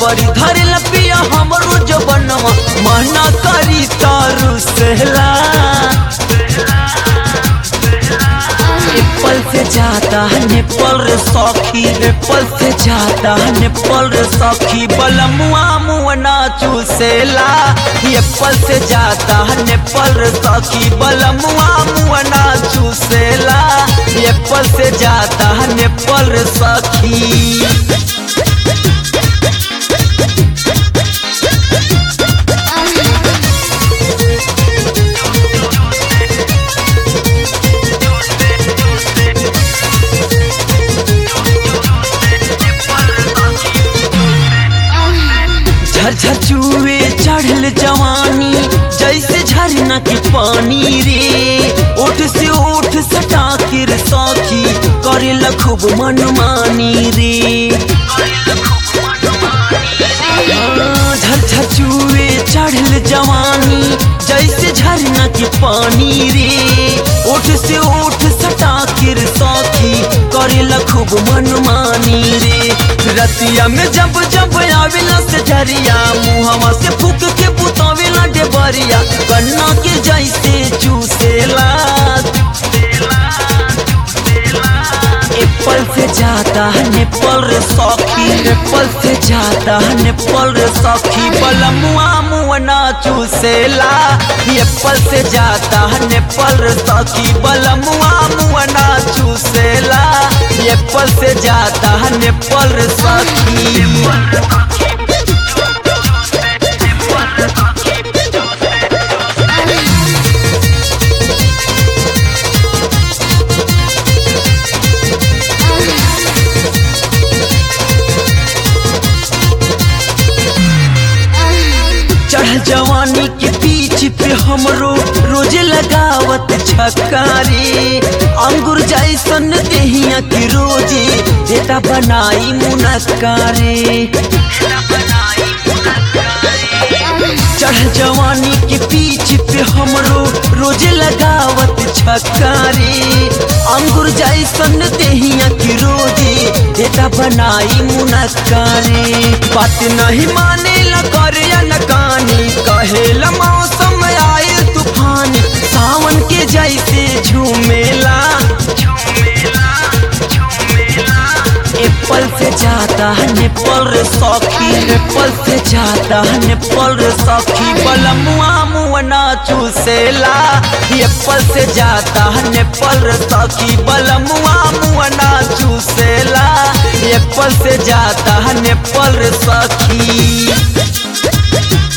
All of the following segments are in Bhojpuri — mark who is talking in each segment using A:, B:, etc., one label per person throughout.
A: जबरी धरे लपिया हमरो जबनवा मना करी तारू सहला एप्पल से जाता है नेपाल रे सखी एप्पल से जाता है नेपाल रे सखी बलमुआ मुअना चूसेला एप्पल से जाता है नेपाल रे सखी बलमुआ मुअना चूसेला एप्पल से जाता है नेपाल रे सखी झरझर चुए चढ़ल जवानी जैसे झरना के पानी रे ओठ से ओठ सटा के रे सखी करे खूब मनमानी रे हाँ, झरझर चुए चढ़ल जवानी जैसे झरना के पानी रे ओठ से ओठ सटा के रे सखी करे खूब मनमानी रे रतिया में जब जब आवेला से झरिया मुहवा से फूक के पुतावेला डेबरिया कन्ना के जैसे चूसेला एप्पल से जाता है नेपाल रे सखी एप्पल से जाता है नेपाल रे सखी बलमुआ मुअना चूसेला एप्पल से जाता है नेपाल रे सखी बलमुआ मुअना चूसेला एप्पल से जाता है नेपाल रे सखी चढ़ जवानी के पीछ पे हमरो रोजे लगावत छकारी अंगूर जैसन देहिया के रोजे देता बनाई मुनक्कारे चढ़ जवानी के पीछ पे हमरो रोजे लगावत छकारी अंगूर जैसन देहिया के रोजे देता बनाई मुनक्कारे बात नहीं माने ला करे या न कानी कहेला मौसम आए तूफानी सावन के जैसे झूमेला एप्पल से जाता है नेपाल रे सखी एप्पल से जाता है नेपाल रे सखी बलमुआ मुअना चूसेला एप्पल से जाता है नेपाल रे सखी बलमुआ मुअना चूसेला एप्पल से जाता है नेपाल रे सखी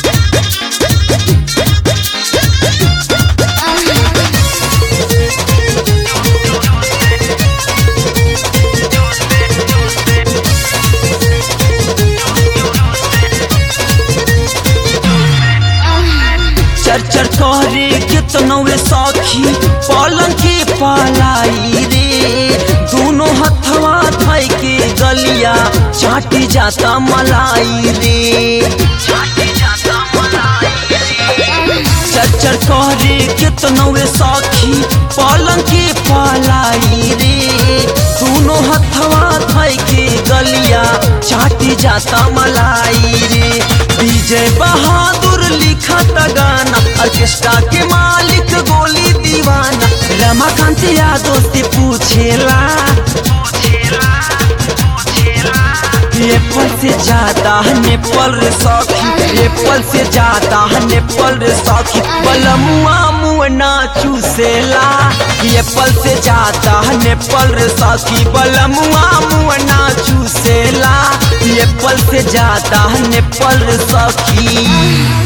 A: चर चर करे कितनवे साखी पलंग के पालाई रे दोनों हथवा धई के गलिया चाटी जाता मलाई रे चर चर करे कितनवे साखी पलंग के पालाई रे दोनों हथवा धई के गलिया चाटी जाता मलाई रे विजय बहादुर लिखा गाना ऑर्केस्ट्रा के मालिक गोली दीवाना रमाकांत यादव से पूछेला एप्पल से जाता है नेपाल रे सखी एप्पल से जाता है नेपाल रे सखी बलमुआ मुअना चूसेला एप्पल से जाता है नेपाल रे सखी बलमुआ मुअना चूसेला एप्पल से जाता है नेपाल रे सखी